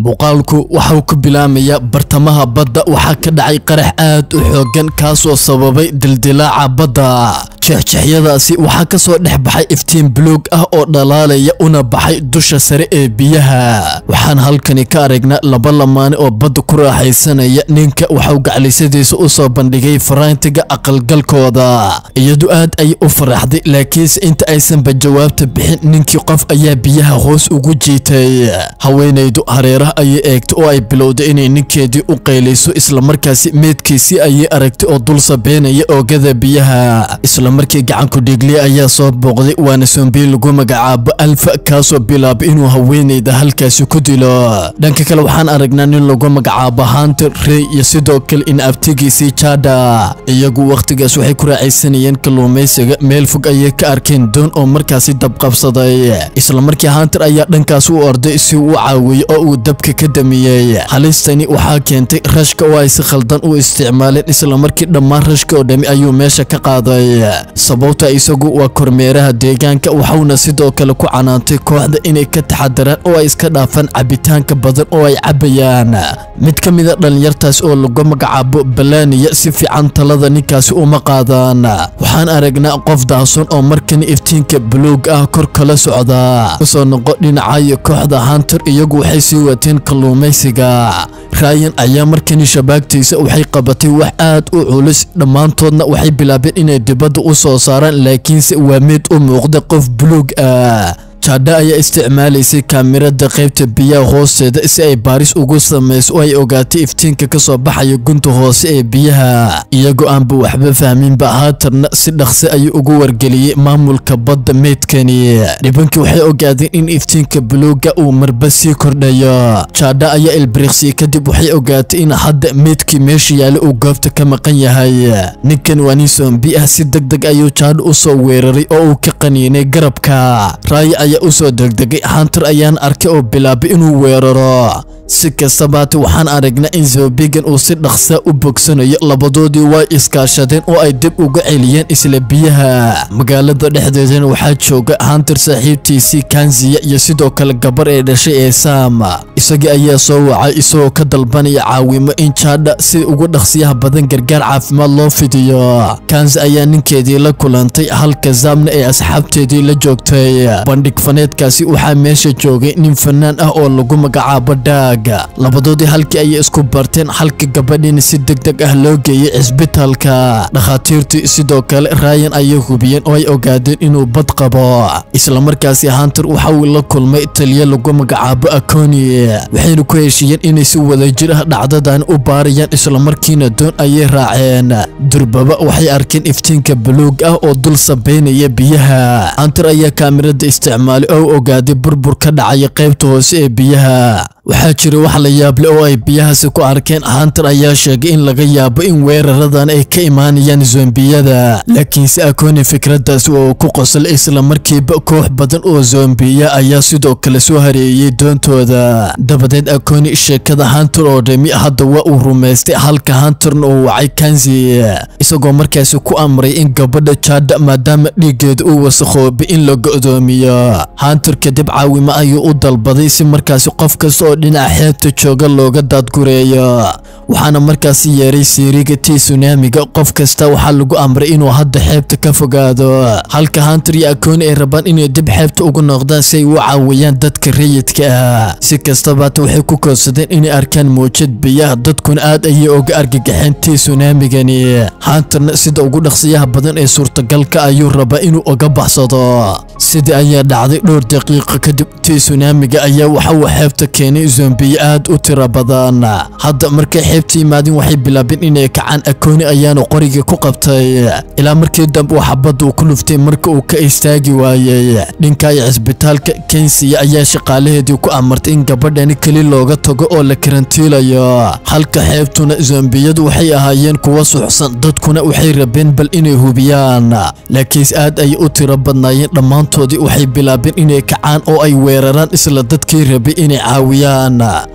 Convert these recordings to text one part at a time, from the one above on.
muuqaalku waxauu ku bilaamayaa bartamaha badda waxaa ka dhacay qarax aad u xoogan kaasoo sababay dildilaaca badda jeexjeexyadaasi waxaa ka soo dhex baxay iftiin buluug ah oo dhalaalaya una baxay dusha sare ee biyaha waxaan halkani ka aragnaa laba lamaane oo badda ku raaxaysanaya ninka waxauu gaclisadiisa u soo bandhigay faraantiga aqalgalkooda iyadu aad ayay u faraxday laakiinse inta aysanba jawaabta bixin ninkii qof ayaa biyaha hoos ugu jiitay haweenaydu hareeraha ayay eegtay oo ay bilowday inay ninkeedii u qaylayso islamarkaasi meedkiisii ayay aragtay oo dul sabeynaya oogada biyaha islamarkii gacanku dhiigliya ayaa soo booqday waana sombiil lagu magacaabo alfa kaasoo bilaabay inuu haweenayda halkaasi ku dilo dhanka kale waxaan aragnaa nin lagu magacaabo hunter rey iyo sidoo kale in abtigiisii jada iyagu wakhtigaas waxay ku raacaysanayeen kalluumaysiga meel fog ayay ka arkeen doon oo markaasi dabqabsaday islamarkii hunter ayaa dhankaas u orday si uu u caawiyo oo uu dabka ka damiyey halistani waxaa keentay rashka oo ay si khaldan u isticmaaleen islamarkii dhammaan rashka oo dhami ayuu meesha ka qaaday sababta isagu waa kormeeraha deegaanka waxauna sidoo kale ku canaantay kooxda inay ka taxadaraan oo ay iska dhaafaan cabitaanka badan oo ay cabayaan mid ka mida dhallinyartaas oo lagu magacaabo balaniya si fiican talada ninkaasi uma qaadaan waxaan aragnaa qof daason oo markani iftiinka buluug ah kor kala socda usoo noqo dhinacayo kooxda hunter iyagu waxay sii wateen kalluumaysiga ryan ayaa markani shabaagtiisa waxay qabatay wax aad u culus dhammaantoodna waxay bilaabeen inay dibadda u soo saaraan laakiinse waa mid u muuqda qof buluug ah jadha ayaa isticmaalaysay kaamirada qaybta biyaha hoosteeda si ay baaris ugu samayso oo ay ogaatay iftiinka ka soo baxaya gunta hoose ee biyaha iyagoo aanba waxba fahminba haatarna si dhaqsi ayuu ugu wargeliyey maamulka badda meydkani dhibankii waxay ogaadeen in iftiinka buluuga uu marba sii kordhayo jadha ayaa ilbiriqsiyey kadib waxay ogaatay in hadda meydkii meesha yaala uu goobta ka maqan yahay ninkan waa nin soombi ah si deg deg ayuu jadha u soo weeraray oo uu ka qaniinay garabka raaya usoo degdegay hunter ayaan arkay oo bilaabay inuu weeraro si kastabaate waxaan aragnaa in zoobigan uu si dhaqsa u bogsanayo labadoodii way iskaashadeen oo ay dib uga celiyeen isla biyaha magaalada dhexdeedana waxaa jooga hunter saaxiibtiisii kanziya iyo sidoo kale gabar ee dhashay ee saam isagii ayaa soo wacay isagoo ka dalbanaya caawimo in jadha si ugu dhaqsiyaha badan gargaar caafimaad loo fidiyo kanzi ayaa ninkeedii la kulantay halka zaamna ee asxaabteedii la joogtay bandhig faneedkaasi waxaa meesha joogay nin fanaan ah oo lagu magacaabo daag labadoodii halkii ayay isku barteen halka gabadhiina si deg deg ah loo geeyey cisbitaalka dhakhaatiirtii sidoo kale ryan ayay hubiyeen oo ay ogaadeen inuu bad qabo islamarkaasi hunter waxa uu la kulmay taliyo lagu magacaabo akoni waxayna ku heshiiyeen inay si wadajir ah dhacdadan u baarayaan islamarkiina doon ayay raaceen durbaba waxay arkeen iftiinka buluug ah oo dul sabeynaya biyaha hunter ayaa kaamirada isticmaalay oo ogaaday burbur ka dhacaya qaybta hoose ee biyaha waxaa jira wax la yaable oo ay biyahaasi ku arkeen hunter ayaa sheegay in laga yaabo in weeraradan ay ka imaanayaan zombiyada laakiinse akoni fikraddaasi oo uu ku qoslay islamarkiiba koox badan oo zombiya ayaa sidoo kale soo hareeyey doontooda dabadeed akoni sheekada hunter oo dhami hadda waa uu rumaystay halka hunterna uu wacay kanzi isagoo markaasi ku amray in gabadha jadha maadaama dhiiggeeda uu wasakhoobay in la go'doomiyo hunter kadib caawimo ayuu u dalbaday si markaasi qof kasta oo dhinaca xeebta jooga looga daadgureeyo waxaana markaasi yeeray siiriga tii sunaamiga qof kasta waxaa lagu amray inuu hadda xeebta ka fogaado halka hunter iyo akooni ay rabaan inay dib xeebta ugu noqdaan si ay u caawiyaan dadka rayidka ah si kastabaata waxay ku koodsadeen inay arkaan muujad biyaha dadkuna aad ayay oga argagaxeen tii sunaamigani hunterna sida ugu dhaqsiyaha badan ee suurtagalka ayuu rabaa inuu oga baxsado sidii ayaa dhacday dhowr daqiiqo kadib tii sunaamiga ayaa waxa uu xeebta keenay zombiye aad u tiro badan hadda markay xeebta yimaadeen waxay bilaabeen inay kacaan akooni ayaanu qoriga ku qabtay ilaa markii dambe uu xabadda uu ku luftay marka uu ka istaagi waayey dhinkaayo cisbitaalka kensiya ayaa shaqaalaheedii ku amartay in gabadhani keli looga tago oo la karantiilayo halka xeebtuna zombiyadu waxay ahaayeen kuwa suxsan dadkuna waxay rabeen bal inay hubiyaan laakiinse aad ayay u tiro badnaayeen dhammaantoodii waxay bilaabeen inay kacaan oo ay weeraraan isla dadkii rabay inay caawiyaan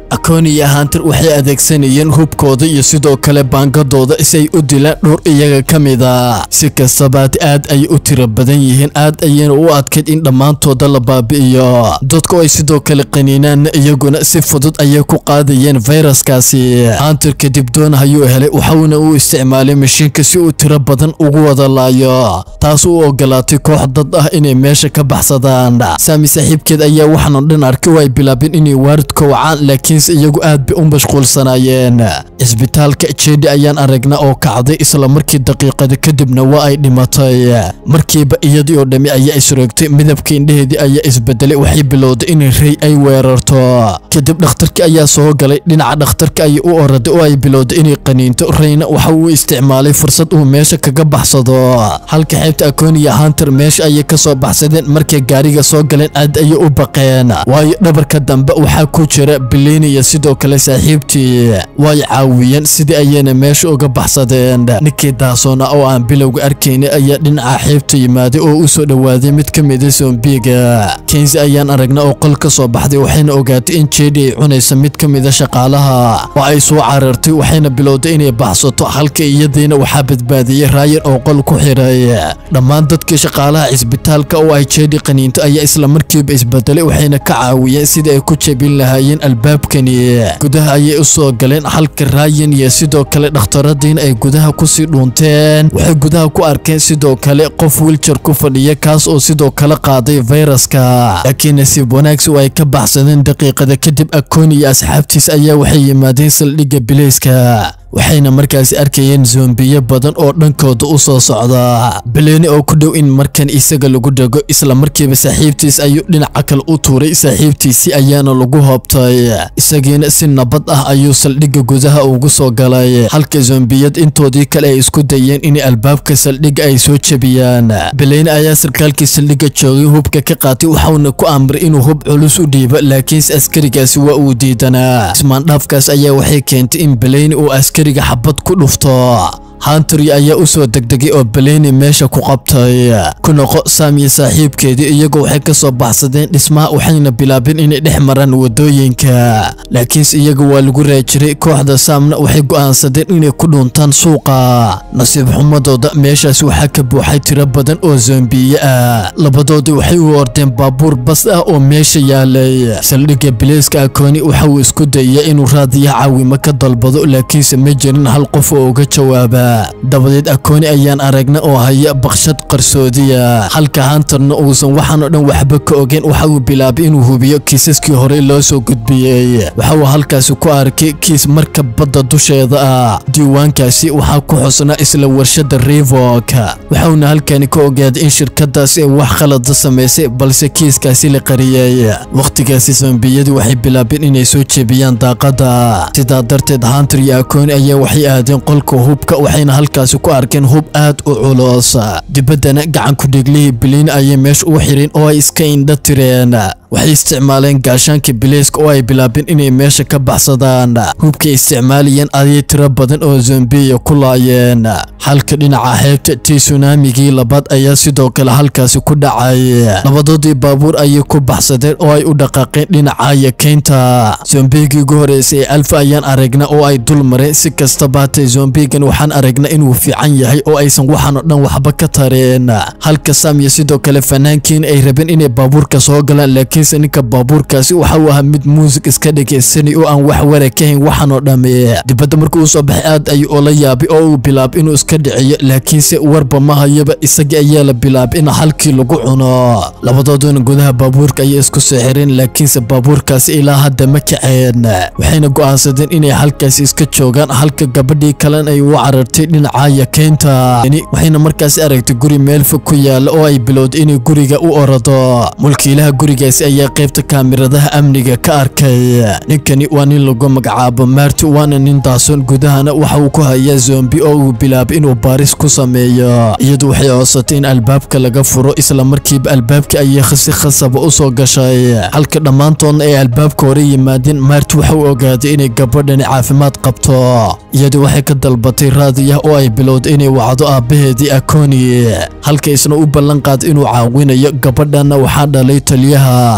akoni iyo hanter waxay adeegsanayeen hubkooda iyo sidoo kale baangadooda si ay u dilaan dhowr iyaga ka mid a si kastabaad aad ayay u tiro badan yihiin aad ayayna u adkayd in dhammaantooda la baabi'iyo dadku ay sidoo kale qaniinaanna iyaguna si fudud ayay ku qaadayeen fayraskaasi hanter kadib doon ayuu helay waxauna u isticmaalay mashiinka si uu tiro badan ugu wada laayo taas u ogolaatay koox dad ah inay meesha ka baxsadaan saami saaxiibkeed ayaa waxaanoo dhan arkay oo ay bilaabeen inay waaridka wacaan laakiinse iyagu aad bay u mashquulsanaayeen cisbitaalka jedi ayaan aragnaa oo kacday isla markii daqiiqada kadibna waa ay dhimatay markiiba iyadii oo dhammi ayaa isroogtay midabka indhaheedii ayaa isbedelay waxay bilowday in rey ay weerarto kadib dhakhtarkii ayaa soo galay dhinaca dhakhtarka ayay u oraday oo ay bilowday inay qaniinto reyna waxa uu isticmaalay fursad uu meesha kaga baxsado halka xeebta akoniya hanter meesha ayay ka soo baxsadeen markay gaariga soo galeen aad ayay u baqeen waayo dhabarka dambe waxaa ku jira biliniya sidoo kale saaxiibtii way caawiyeen sidii ayayna meesha uga baxsadeen ninkii daasoona oo aan bilowga arkayna ayaa dhinaca xeebta yimaaday oo u soo dhowaaday mid ka mida sombiga kensi ayaan aragnaa oo qol ka soo baxday waxayna ogaatay in jedi ay cunaysa mid ka mida shaqaalaha oo ay soo carartay waxayna bilowday inay baxsato halka iyadiina waxaa badbaadiyey raayan oo qol ku xiray dhammaan dadkii shaqaalaha cisbitaalka oo ay jedi qaniinto ayaa isla markiiba isbedelay waxayna ka caawiyeen sidii ay ku jebin lahaayeen albaabkani gudaha ayay u soo galeen halka raayan iyo sidoo kale dhakhtaradiina ay gudaha kusii dhuunteen waxay gudaha ku arkeen sidoo kale qof wiljar ku fadhiya kaas oo sidoo kale qaaday fayraska laakiin nasiib wanaagsi oo ay ka baxsadeen daqiiqada kadib akoni iyo asxaabtiis ayaa waxay yimaadeen saldhigga bilayska waxayna markaasi arkayeen zoombiyo badan oo dhankooda u soo socda beleeni oo ku dhow in markan isaga lagu dhego isla markiiba saaxiibtiis ayuu dhinaca kale u tuuray saaxiibtiisii ayaana lagu hoobtay isagiina si nabad ah ayuu saldhigga gudaha ugu soo galay halka zombiyad intoodii kale ay isku dayeen in albaabka saldhigga ay soo jebiyaan beleeni ayaa sarkaalkii saldhigga joogay hubka ka qaatay waxauna ku amray inuu hub culus u dhiibo laakiinse askarigaasi waa uu diidanaa ismaandhaafkaas ayaa waxay keentay in beleeni uu askariga xabad ku dhufto hantry ayaa u soo degdegay oo beleni meesha ku qabtay ku noqo saam iyo saaxiibkeedii iyagoo waxay ka soo baxsadeen dhismaha waxayna bilaabeen inay dhex maraan wadooyinka laakiinse iyaga waa lagu raajiray kooxda saamna waxay go'aansadeen inay ku dhuntaan suuqa nasiib xumadooda meeshaas waxaa ka buuxay tiro badan oo zombiye ah labadoodii waxay u ordeen baabuur bas ah oo meesha yaalay saldhigga bileyska akooni waxa uu isku dayay inuu raadiya caawimo ka dalbado laakiinse ma jirin hal qof oo uga jawaaba dabadeed akooni ayaan aragna oo haya bakshad qarsoodiya halka hantarna uusan waxaan oo dhan waxba ka ogeyn waxa uu bilaabay inuu hubiyo kiisaskii horey loo soo gudbiyey waxa uu halkaasi ku arkay kiis marka badda dusheeda ah diiwaankaasi waxaa ku xusnaa isla warshada revok waxauna halkani ka ogaaday in shirkadaasi ay wax khalada samaysay balse kiiskaasi la qariyey wakhtigaasi zombiyadii waxay bilaabeen inay soo jebiyaan daaqada sidaa darteed hantar iyo akooni ayaa waxay aadeen qolka hubka waxayna halkaasi ku arkeen hub aad u culus dibaddana gacan ku-dhiglihii biliin ayay meesha u xireen oo ay iska indha tireen waxay isticmaaleen gaashaankii bileyska oo ay bilaabeen inay meesha ka baxsadaan hubkay isticmaalayeen ayay tiro badan oo zombiya ku laayeen halka dhinaca xeebta tii sunaamigii labaad ayaa sidoo kale halkaasi ku dhacay labadoodii baabuur ayay ku baxsadeen oo ay u dhaqaaqeen dhinaca yakeynta zombigii ugu horeysay ee alfa ayaan aragna oo ay dul mareen si kastaba hatay zombigan waxaan aragna inuu fiican yahay oo aysan waxaan oo dhan waxba ka tareen halka sam iyo sidoo kale fanaankiin ay rabeen inay baabuurka soo galaan laakiinse ninka baabuurkaasi waxa uu ahaa mid muusig iska dhegaysanay oo aan wax wara ka hayn waxaan oo dhamme dibadda markuu soo baxay aad ayuu oola yaabay oo uu bilaabay inuu iska dhiciyo laakiinse warba ma hayaba isagii ayaa la bilaabay in halkii lagu cuno labadooduna gudaha baabuurka ayay isku soo xireen laakiinse baabuurkaasi ilaa hadda ma kaceen waxayna go'aansadeen inay halkaasi iska joogaan halka gabadhii kalena ay u carartay dhinaca yakeynta waxayna markaasi aragtay guri meel fog ku yaala oo ay bilowday inay guriga u orado mulkiilaha gurigaasi ayaa qaybta kaamiradaha amniga ka arkay ninkani waa nin lagu magacaabo maarti waana nin daason gudahana waxa uu ku hayaa zombi oo uu bilaabay inuu baaris ku sameeyo iyadu waxay codsatay in albaabka laga furo isla markiiba albaabkii ayay si khasaba u soo gashay halka dhammaantoodna ay albaabka hore yimaadeen maarti waxa uu ogaaday inay gabadhani caafimaad qabto iyadu waxay ka dalbatay raadiyah oo ay bilowday inay wacdo aabbaheedii akoni halka isna u ballan qaaday inuu caawinayo gabadhanna waxaa dhalay taliyaha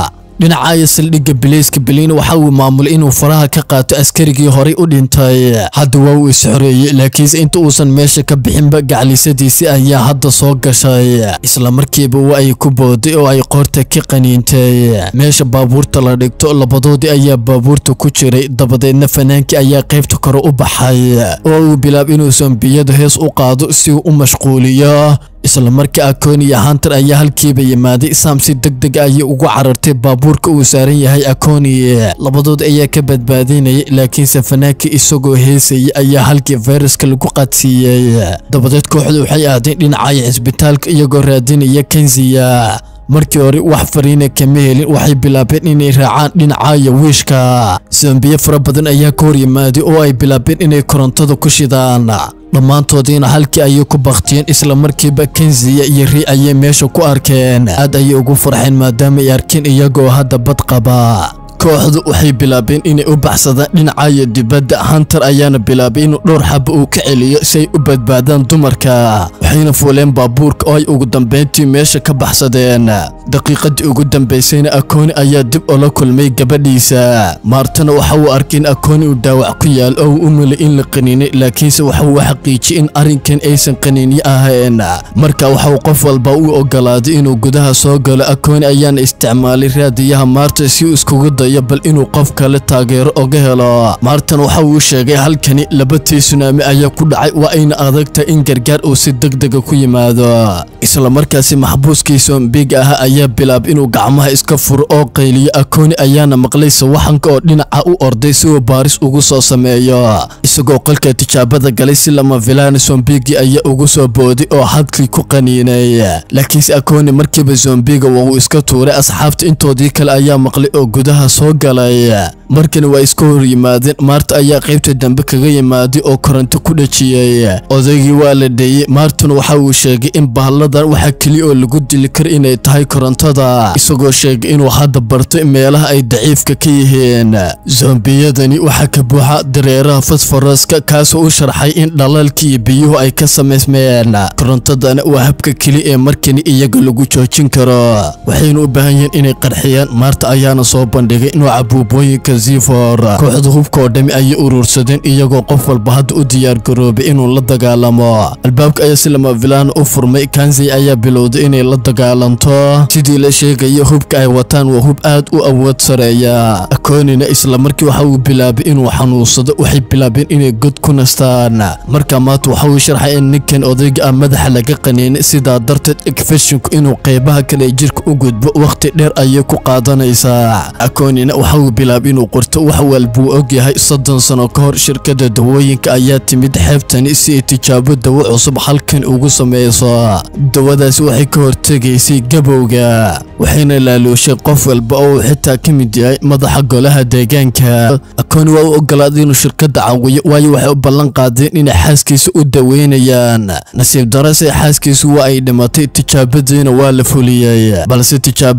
dhinacaya saldhigga bileyska beliina waxa uu maamulay inuu faraha ka qaato askarigii horay u dhintay hadda waa uu isxoreeyey laakiinse inta uusan meesha ka bixinba gaclisadiisii ayaa hadda soo gashay islamarkiiba waa ay ku booday oo ay qoorta ka qaniintay meesha baabuurta la dhigto labadoodii ayaa baabuurta ku jiray dabadeedna fanaankii ayaa qaybta kore u baxay oo uu bilaab inuu zombiyada hees u qaado si uu u mashquuliyo isla markii akoni hunter ayaa halkiiba yimaaday sam si deg deg ayay ugu carartay baabuurka uu saaran yahay akoni labadood ayaa ka badbaadinayay laakiinse fanaankii isagoo heesayay ayaa halkii fayraska lagu qaadsiiyey dabadeed kooxdu waxay aadeen dhinacaya cisbitaalka iyagoo raadinaya kenziya markii hore wax fariina kama helin waxay bilaabeen inay raacaan dhinacaya wiishka zambiye fara badan ayaa ka hor yimaaday oo ay bilaabeen inay korontada ku shidaan dhammaantoodiina halkii ayay ku baktiyeen islamarkiiba kenziya iyo ri ayay meesha ku arkeen aad ayay ugu farxeen maadaama ay arkeen iyagoo hadda bad qaba kooxdu waxay bilaabeen inay u baxsadaan dhinacaya dibadda hunter ayaana bilaabay inuu dhowr xaba uu ka celiyo si ay u badbaadaan dumarka waxayna fuuleen baabuurka oo ay ugu dambayntii meesha ka baxsadeen daqiiqadii ugu dambaysayna akooni ayaa dib ula kulmay gabadhiisa maartana waxa uu arkay in akooni uu dhaawac ku yaal oo uu u melay in la qaniinay laakiinse waxa uu xaqiijiyey in arrinkan aysan qaniinyo ahayn marka waxa uu qof walba u ogolaaday inuu gudaha soo galo akooni ayaana isticmaalay raadiyaha maarta si uu iskugu dayo bal inuu qof kale taageero oga helo maartan waxa uu sheegay halkani laba tsunaami ayaa ku dhacay waa ayna adagtahay in gargaar uu si degdega ku yimaado isla markaasi maxbuuskii sombiga ah ayaa bilaab inuu gacmaha iska furo oo qayliyo akooni ayaana maqlay sawaxanka oo dhinaca u orday si uu baaris ugu soo sameeyo isagoo qolka tijaabada galay si lama filaan zombigii ayaa ugu soo booday oo hadkii ku qaniinay laakiinse akooni markiiba zombiga waa uu iska tuuray asxaabta intoodii kale ayaa maqlay oo gudaha soo galay markani waa iska hor yimaadeen maarta ayaa qaybta dambe kaga yimaaday oo koronto ku dhajiyey odaygii waa la dheeyey maartuna waxa uu sheegay in bahalladan waxaa keliya oo lagu dili kara inay tahay korontada isagoo sheegay inuu hadda bartay meelaha ay daciifka ka yihiin zombiyadani waxaa ka buuxa dareeraha fosforoska kaasoo u sharxay in dhalaalkii iyo biyuhu ay ka samaysmeen korontadana waa habka keliya ee markani iyaga lagu joojin karo waxayna u baahan yihiin inay qarxiyaan maarta ayaana soo bandhigay nooca buubooyinka zifor kooxda hubka oo dhami ayay urursadeen iyagoo qof walba hadda u diyaargaroobay inuu la dagaalamo albaabka ayaa si lama filaan u furmay kanzi ayaa bilowday inay la dagaalanto sidii la sheegaya hubka ay wataan waa hub aad u awood sareeya akoonina islamarkii waxa uu bilaabay inuu xanuunsado waxay bilaabeen inay god ku nastaan markaa maanta waxa uu sharxay in ninkan odayga ah madaxa laga qaniinay sidaa darteed ekfeshinku inuu qeybaha kale jirka u gudbo wakhti dheer ayay ku qaadanaysaa akoonina waxa uu bilaabay inuu qorto wax walbuu og yahay soddon sano ka hor shirkadda dawooyinka ayaa timid xeebtani si ay tijaabo dawo cusub halkan ugu samayso dawadaasi waxay ka hortegaysay gabowga waxayna laaluushay qof walba oo uu xitaa ka mid yahay madaxa golaha deegaanka akooni waa u ogolaaday inuu shirkadda caawiyo waayo waxay u ballan qaadeen inay xaaskiisa u daweynayaan nasiib darase xaaskiisu waa ay dhimatay tijaabadiina waa la fuliyey balse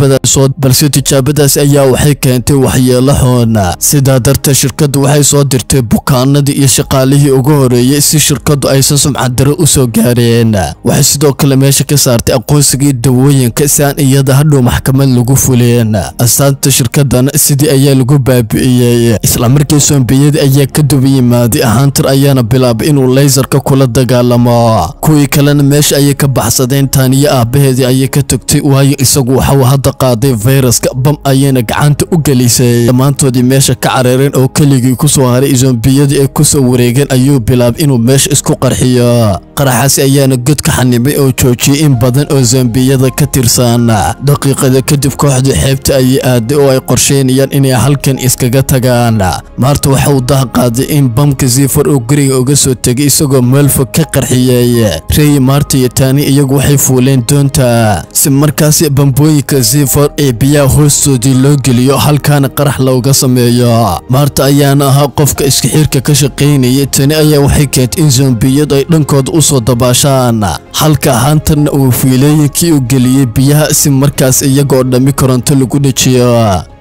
balse tijaabadaas ayaa waxay keentay waxyeelo xoon sidaa darteed shirkaddu waxay soo dirtay bukaanadii iyo shaqaalihii ugu horeeyey si shirkaddu aysan sumcadaro u soo gaareen waxay sidoo kale meesha ka saartay aqoonsigii dawooyinka si aan iyada hadhow maxkamad lagu fuleen astaanta shirkadana sidii ayaa lagu baabi'iyey islamarkii sombiyadii ayaa ka duba yimaaday hunter ayaana bilaabay inuu laysarka kula dagaalamo kuwii kalena meesha ayay ka baxsadeen taaniyo aabbaheedii ayay ka togtay waayo isagu waxau hadda qaaday fayraska bam ayayna gacanta u gelisay dhammaantoodii meesha ka careereen oo keligii ku soo haray zombiyadii ay ku soo wareegeen ayuu bilaabay inuu meesha isku qarxiyo qaraxaasi ayaana god ka xanibay oo joojiyey in badan oo zombiyada ka tirsan daqiiqada kadib kooxdii xeebta ayay aaday oo ay qorsheynayaan inay halkan iskaga tagaan maarta waxa uu daha qaaday in bamka zifor uu guriga uga soo tegay isagoo meel fog ka qarxiyey rey maarta iyo taani iyagu waxay fuuleen doonta si markaasi bambooyinka zifor ee biyaha hoostoodii loo geliyo halkaana qarax looga sameeyo maarta ayaana ahaa qofka iskaxiirka ka shaqaynayay tani ayaa waxay keentay in zombiyadu ay dhankooda u soo dabaashaan halka hantarna uu fiilooyinkii u geliyey biyaha si markaas iyagoo dhammi koronto lagu dhejiyo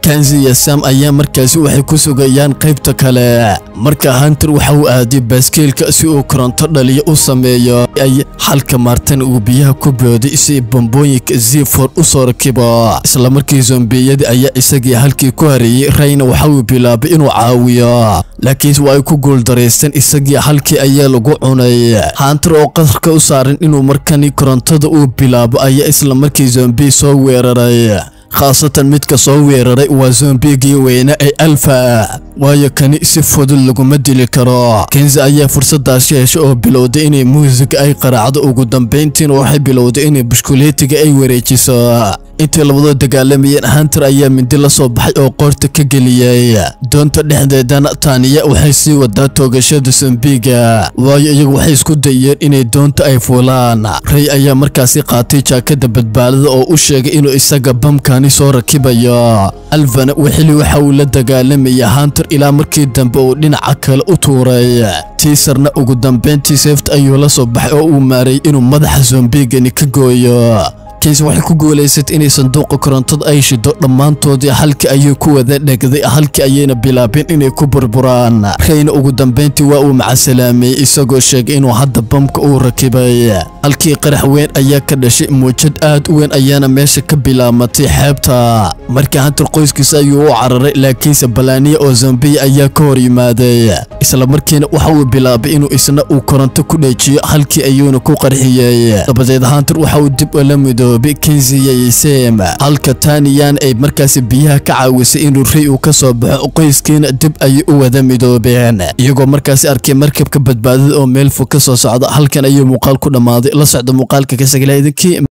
kanzi iyo sam ayaa markaasi waxay ku sugayaan qaybta kale marka hunter waxa uu aaday baaskeelka si uu koronto dhaliyo u sameeyo ay halka maartan uu biyaha ku booday si bambooyinka zifor u soo rakibo islamarkii zombiyadii ayaa isagii halkii ku hareeyey rayna waxa uu bilaabay inuu caawiyo laakiinse waa ay ku guuldaraysteen isagii halkii ayaa lagu cunay hunter oo qadarka u saaran inuu markani korontada uu bilaabo ayaa islamarkii zombi soo weeraray khaasatan midka soo weeraray waa zombigii weyne ee alfa waayo kani si fudud laguma dili karo kenzi ayaa fursadaasi heshay oo bilowday inay muusiga ay qaraacdo ugu dambayntiina waxay bilowday inay bushkuleetiga ay wareejiso intii labadood dagaalamayeen hunter ayaa mindi la soo baxay oo qoorta ka geliyey doonta dhexdeedana taaniya waxay sii wadaa toogashada zombiga waayo iyagu waxay isku dayeen inay doonta ay fuulaan ray ayaa markaasi qaatay jaakada badbaadada oo u sheegay inuu isaga bamkani soo rakibayo alvana wixili waxa uu la dagaalamaya hunter ilaa markii dambe uu dhinaca kale u tuuray tiisarna ugu dambayntii seefta ayuu la soo baxay oo uu maaray inuu madaxa zombigani ka gooyo kensi waxay ku guulaysatay inay sanduuqa korontada ay shido dhammaantoodii halkii ayuu ku wada dhegday halkii ayayna bilaabeen inay ku burburaan rayna ugu dambayntii waa uu macasalaameeyey isagoo sheegay inuu hadda bamka uu rakibay halkii qarax weyn ayaa ka dhashay muujad aad u weyn ayaana meesha ka bilaamatay xeebta markii hantar qoyskiisa ayuu u cararay laakiinse balaaniya oo zambiya ayaa ka hor yimaaday islamarkiina waxa uu bilaabay inuu isna uu koronto ku dheejiyo halkii ayuuna ku qarxiyey dabadeed hantar waxa uu dib ula midoob kenziyaysem halka taaniyan ay markaasi biyaha ka caawisay inuu ray uu ka soo baxo qoyskiina dib ayay u wada midoobeen iyagoo markaasi arkay markabka badbaadada oo meel fog ka soo socda halkan ayuu muuqaal ku dhammaaday la socda muuqaalka ka sagla idinkii